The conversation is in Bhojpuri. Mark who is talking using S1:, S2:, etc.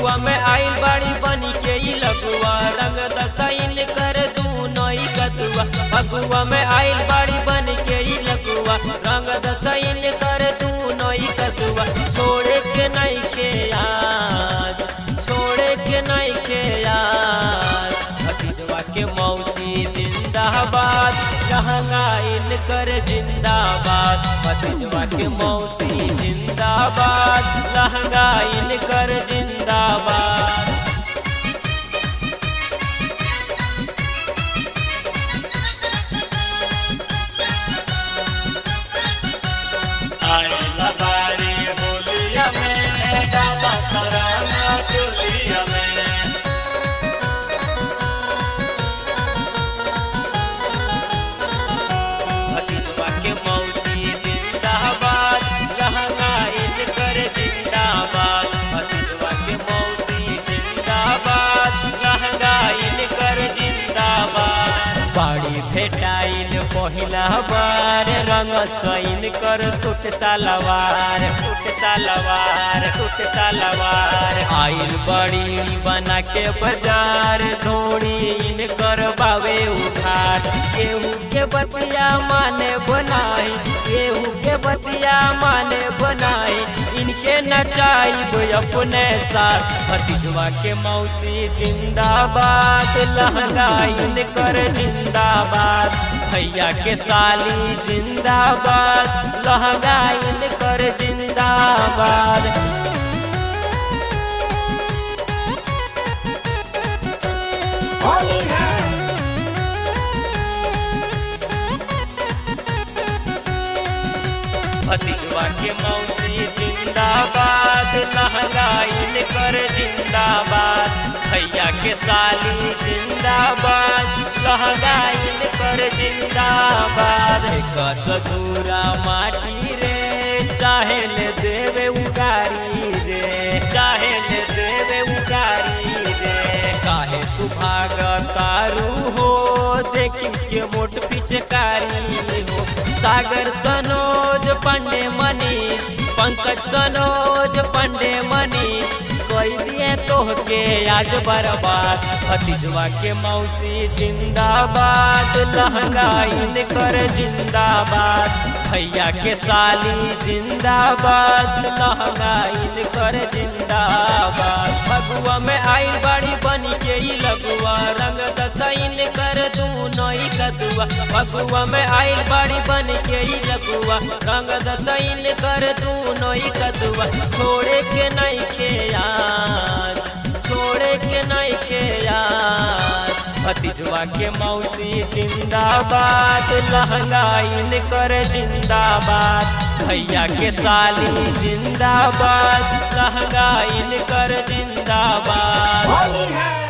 S1: फगुआ में आइल बाड़ी बनी के ई लगुआ रंग दसाइन कर दू नई कदुआ फगुआ में आइल बाड़ी बनी के ई लगुआ रंग दसाइन कर दू नई कदुआ छोड़े के नहीं के याद छोड़े के नहीं के याद भतीजवा के मौसी जिंदाबाद लहंगाइन कर जिंदाबाद भतीजवा के मौसी जिंदाबाद लहंगाइन कर जिंदाबाद
S2: आइला बारी होलिया में डाला तराना चोलिया में
S1: भतीजवा के मौसी जिंदाबाद लहंगाइन कर जिंदाबाद भतीजवा के मौसी जिंदाबाद लहंगाइन कर जिंदाबाद बाड़ी भेटाइल पहिला बार रंग सैन कर सुट सलवार सुट सलवार सुट सलवार आइल बड़ी बना के बाजार धोड़ी इन कर बावे उधार केहू के बतिया माने बनाई केहू के बतिया माने बनाई इनके नचाइब अपने साथ भतीजवा के मौसी जिंदाबाद लहंगाइन कर जिंदाबाद भैया के साली जिंदाबाद लहंगाइन कर जिंदाबाद भतीजवा के मौसी जिंदाबाद लहंगाइन कर जिंदाबाद भैया के साली जिंदाबाद लहंगाइन कर जिंदाबाद एक सधूरा माटी रे चाहे ले देवे उगारी रे चाहे ले देवे उगारी रे काहे तू भाग तारू हो देखी के मोट पिचकारी हो सागर सनोज पंडे मनी पंकज सनोज पंडे मनी कोई दिए तोहके आज बर्बाद भतीजवा के मौसी जिंदाबाद लहंगाइन कर जिंदाबाद भैया के साली जिंदाबाद लहंगाइन कर जिंदाबाद फगुआ में आइल बाड़ी बनी के ई लगुआ रंग दसाइन कर दू नई कदुआ फगुआ में आइल बाड़ी बन के ई लगुआ रंग दसाइन कर दू नई कदुआ छोड़े के नहीं के याद छोड़े के नहीं के याद भतीजवा के मौसी जिंदाबाद लहंगाइन कर जिंदाबाद भैया के साली जिंदाबाद लहंगाइन कर जिंदाबाद
S3: होली है